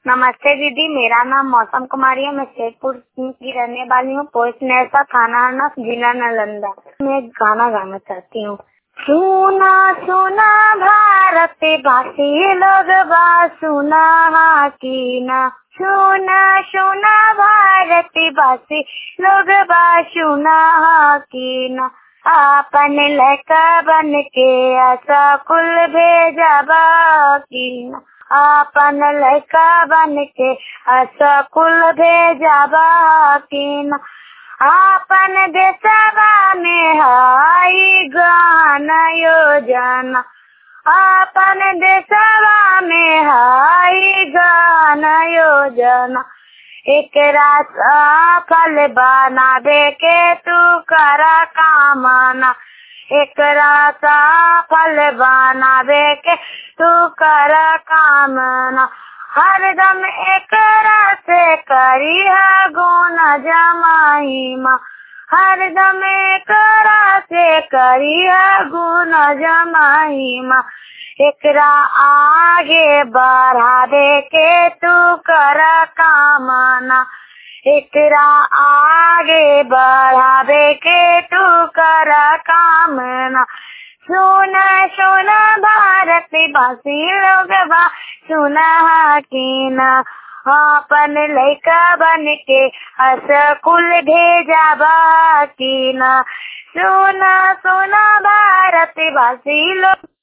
नमस्ते दीदी मेरा नाम मौसम कुमारी है मैं शेखपुर की रहने वाली हूँ पोस्ट नैसा थाना आना जिला नालंदा मैं एक गाना गाना चाहती हूँ सुना सुना भारत वासी लोग बा सुना की ना सुना सुना भारत वासी लोग बा सुना की ना आपन लड़का बन के आशा कुल भेजबा की ना आपन लड़का बन के आशा कुल भेजबा की ना आपन देशवा में हाई गाना योजना आपन देशवा में हाई गाना योजना एक सफल बनावे के तू करा कामना एक सफल बनावे के तू कर कामना हरदम एक से करी है गुण जमाईमा हरदम एक से करी है गुण जमाईमा एकरा आगे बढ़ावे के तू कर कामना एकरा आगे बढ़ावे के तू कर कामना सुना सुना भारत वासी लोग बा सुना की ना अपन लड़का बन के स्कूल भेजाबा की ना सुना सुना भारत वासी लोग